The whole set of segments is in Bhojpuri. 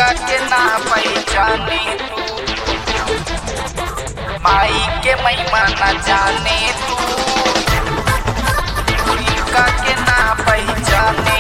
इनका के ना पहचाने तू माई के महिमा न जाने तू इनका के ना पहचाने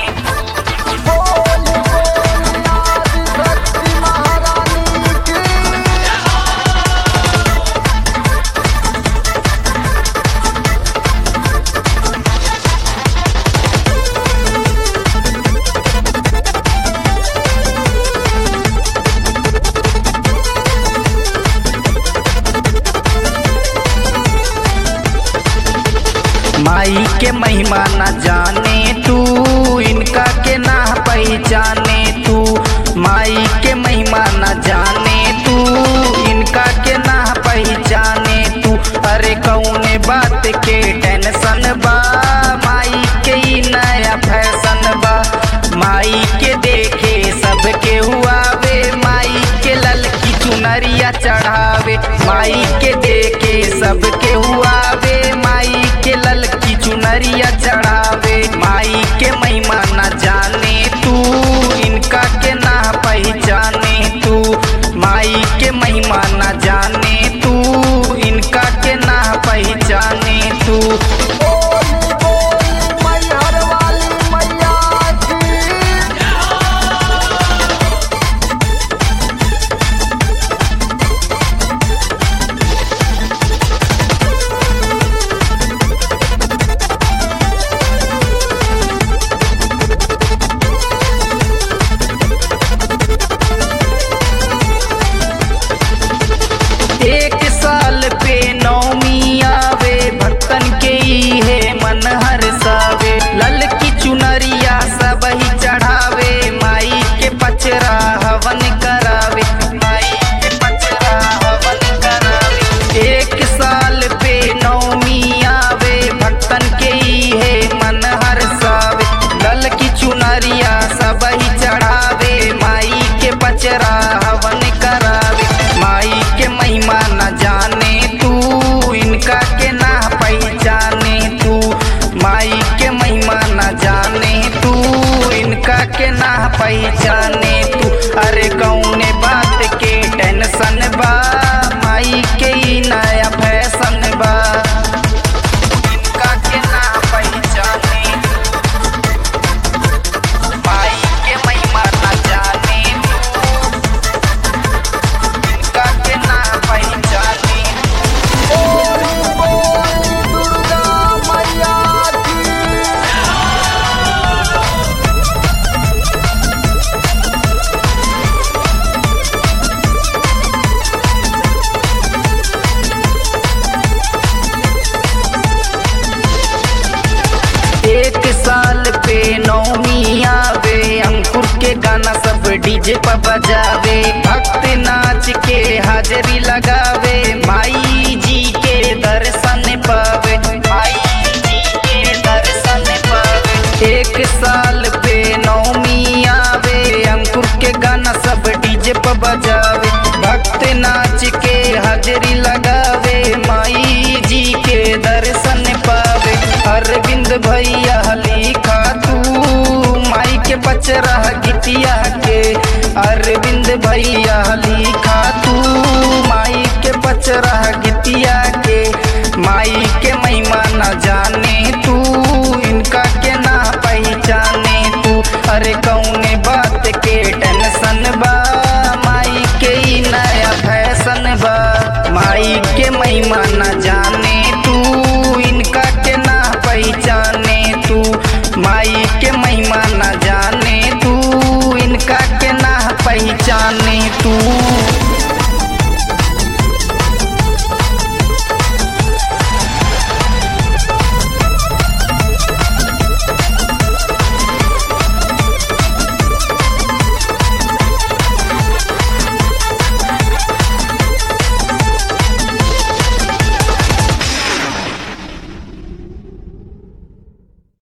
माई के महिमा न जाने तू इनका के ना पहचाने तू माई के महिमा न जाने तू इनका के ना पहचाने तू अरे कौने बात के टेंशन बा माई के ई नया फैशन बा माई के देखे सबके हुआवे माई के ललकी चुनरिया चढ़ावे माई के देखे सबके हुआवे माई के ललकी चुनरिया चढ़ावे माई के महिमा न जाने तू इनका के ना पहचाने तू माई के महिमा न जाने तू इनका के ना पहचाने तू एक साल पे नौमी आवे भक्तन के ई है मन हर सावे लल की चुनरिया सब ही चढ़ावे माई के पचरा हवन करावे माई के पचरा हवन करावे एक साल पे नौमी आवे भक्तन के ई है मन हर सावे लल की चुनरिया सब ही चढ़ावे माई के पचरा हवन करावे माई के महिमा न जाने तू इनका के ना पहचाने तू माई के महिमा न जाने तू इनका के ना पहचाने तू अरे कौने बात के टेंशन बा माई के ई नया फैशन बा इनका के ना पहचाने माई के महिमा न जाने तू इनका के ना पहचाने एक साल पे नौमी आवे अंकुर के गाना सब डीजे पर बजावे भक्त नाच के हाजरी लगावे माई जी के दर्शन पावे माई जी के दर्शन पावे एक साल पे नौमी आवे अंकुर के गाना सब डीजे पर बजावे भक्त नाच के हाजरी लगावे माई जी के दर्शन पावे अरविंद भैया लिखा तू माई के पचरा गीतिया के अरविंद भैया लिखा तू माई के पचरा गीतिया के माई के महिमा न जाने तू इनका के ना पहचाने तू अरे कौन